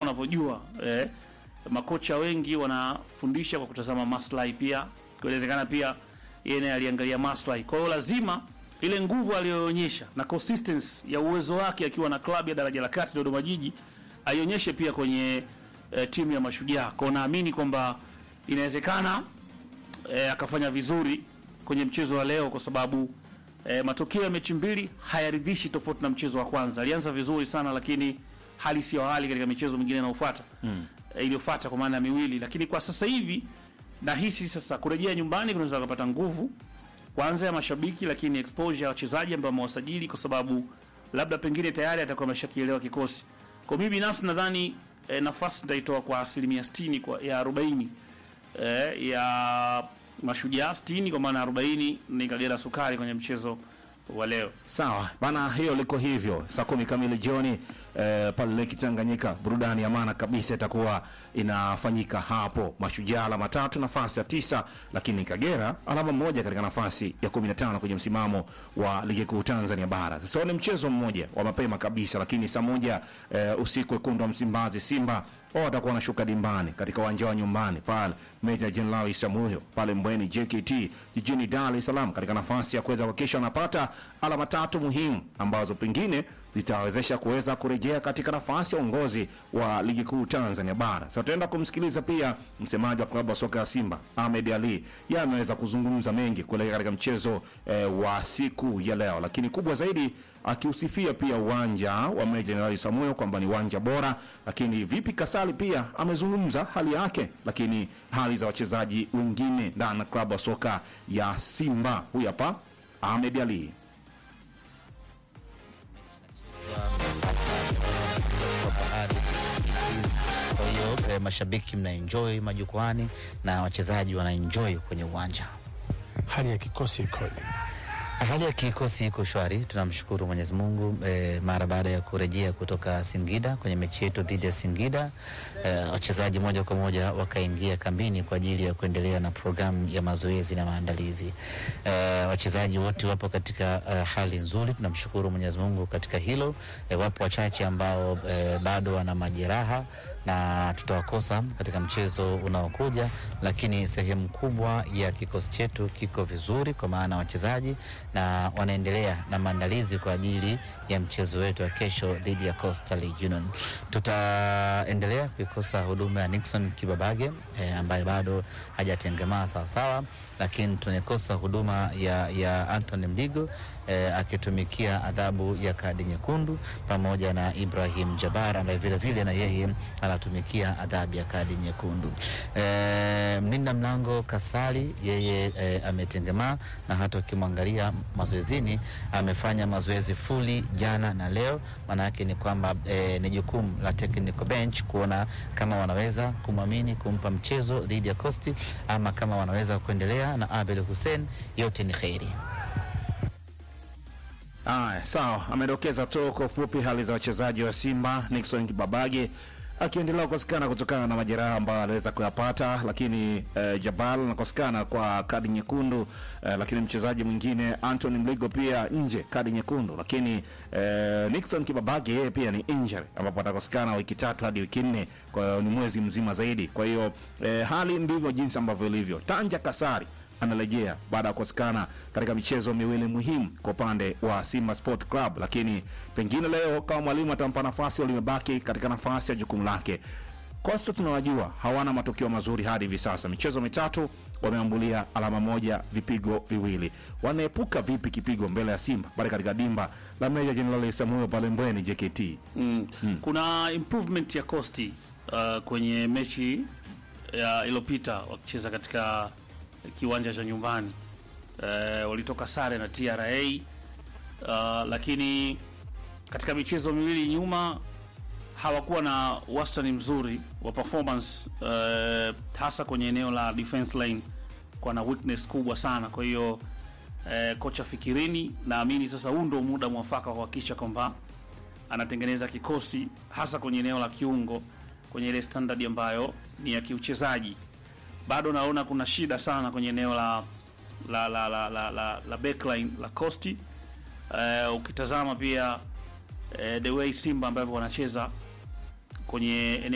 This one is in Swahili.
unavyojua eh, makocha wengi wanafundisha kwa kutazama maslahi pia, inawezekana pia yeye naye aliangalia maslahi. Kwa hiyo lazima ile nguvu aliyoonyesha na consistency ya uwezo wake akiwa na klabu ya daraja la kati Dodoma Jiji aionyeshe pia kwenye eh, timu ya Mashujaa. Kwa hiyo naamini kwamba inawezekana eh, akafanya vizuri kwenye mchezo wa leo kwa sababu eh, matokeo ya mechi mbili hayaridhishi, tofauti na mchezo wa kwanza. Alianza vizuri sana, lakini hali sio hali katika michezo mingine inayofuata mm. eh, iliyofuata kwa maana ya miwili, lakini kwa sasa hivi nahisi sasa kurejea nyumbani kunaweza kupata nguvu kwanza ya mashabiki, lakini exposure ya wachezaji ambao wamewasajili, kwa sababu labda pengine tayari atakuwa ameshakielewa kikosi. Kwa mimi binafsi nadhani eh, nafasi nitaitoa kwa asilimia 60 kwa ya 40 eh, ya Mashujaa 60 kwa maana 40 ni Kagera Sukari kwenye mchezo wa leo. Sawa bana, hiyo liko hivyo. Saa kumi kamili jioni eh, pale Lake Tanganyika, burudani ya maana kabisa itakuwa inafanyika hapo. Mashujaa alama tatu, nafasi ya tisa, lakini Kagera alama moja katika nafasi ya 15 kwenye msimamo wa ligi kuu Tanzania bara. Sasa ni mchezo mmoja wa mapema kabisa, lakini saa moja eh, usiku wekundu wa Msimbazi Simba wao watakuwa wanashuka dimbani katika uwanja wa nyumbani pale Meja Jenerali Samuel pale Mbweni JKT jijini Dar es Salaam katika nafasi ya kuweza kuhakikisha wanapata alama tatu muhimu ambazo pengine zitawezesha kuweza kurejea katika nafasi ya uongozi wa ligi kuu Tanzania bara. Sasa tutaenda kumsikiliza pia msemaji wa klabu ya soka ya Simba Ahmed Ali, yeye ameweza kuzungumza mengi kuelekea katika mchezo eh, wa siku ya leo, lakini kubwa zaidi akiusifia pia uwanja wa Meja Jenerali Samuel kwamba ni uwanja bora, lakini vipi Kasali pia amezungumza hali yake, lakini hali za wachezaji wengine ndani ya klabu ya soka ya Simba. Huyu hapa Ahmed Ali. Kwa hiyo eh, mashabiki mnaenjoy majukwani na wachezaji wanaenjoy kwenye uwanja. hali ya kikosi ikoje? Hali ya kikosi iko shwari, tunamshukuru Mwenyezi Mungu eh, mara baada ya kurejea kutoka Singida kwenye mechi yetu dhidi ya Singida eh, wachezaji moja kwa moja wakaingia kambini kwa ajili ya kuendelea na programu ya mazoezi na maandalizi. Eh, wachezaji wote wapo katika eh, hali nzuri, tunamshukuru Mwenyezi Mungu katika hilo. Eh, wapo wachache ambao eh, bado wana majeraha na tutawakosa katika mchezo unaokuja, lakini sehemu kubwa ya kikosi chetu kiko vizuri, kwa maana wachezaji na wanaendelea na maandalizi kwa ajili ya mchezo wetu wa kesho dhidi ya Coastal Union. Tutaendelea kuikosa huduma ya Nixon Kibabage eh, ambaye bado hajatengemaa sawasawa, lakini tunaikosa huduma ya, ya Anthony Mdigo eh, akitumikia adhabu ya kadi nyekundu pamoja na Ibrahim Jabar ambaye vile vile na yeye anatumikia adhabu ya kadi nyekundu. Eh, mlinda mlango Kasali yeye eh, ametengemaa na hata ukimwangalia mazoezini amefanya mazoezi fuli jana na leo. Maana yake ni kwamba eh, ni jukumu la technical bench kuona kama wanaweza kumwamini kumpa mchezo dhidi ya Coast ama kama wanaweza kuendelea na Abel Hussein, yote ni kheri. Aya, sawa, amedokeza tu kwa ufupi hali za wachezaji wa Simba. Nixon Kibabage akiendelea kukosekana kutokana na majeraha ambayo aliweza kuyapata, lakini eh, Jabal anakosekana kwa kadi nyekundu eh, lakini mchezaji mwingine Anthony Mligo pia nje kadi nyekundu, lakini eh, Nixon Kibabage yeye pia ni injury ambapo atakosekana wiki tatu hadi wiki nne, kwa hiyo ni mwezi mzima zaidi. Kwa hiyo eh, hali ndivyo jinsi ambavyo ilivyo. Tanja Kasari anarejea baada ya kukosekana katika michezo miwili muhimu kwa upande wa Simba Sport Club, lakini pengine leo kama mwalimu atampa nafasi au limebaki katika nafasi ya jukumu lake. Coastal tunawajua hawana matokeo mazuri hadi hivi sasa, michezo mitatu wameambulia alama moja, vipigo viwili. Wanaepuka vipi kipigo mbele ya Simba pale katika dimba la Meja Jenerali Samuel pale Mbweni JKT? Mm. Kuna improvement ya Costi uh, kwenye mechi ya iliyopita wakicheza katika kiwanja cha nyumbani uh, walitoka sare na TRA uh, lakini katika michezo miwili nyuma hawakuwa na wastani mzuri wa performance uh, hasa kwenye eneo la defense line kwa na weakness kubwa sana. Kwa hiyo uh, kocha Fikirini, naamini sasa huu ndio muda mwafaka wa kuhakikisha kwamba anatengeneza kikosi hasa kwenye eneo la kiungo kwenye ile standard ambayo ni ya kiuchezaji. Bado naona kuna shida sana kwenye eneo la la la la, la, la, la backline la Costi. Uh, ukitazama pia uh, the way Simba ambavyo wanacheza kwenye eneo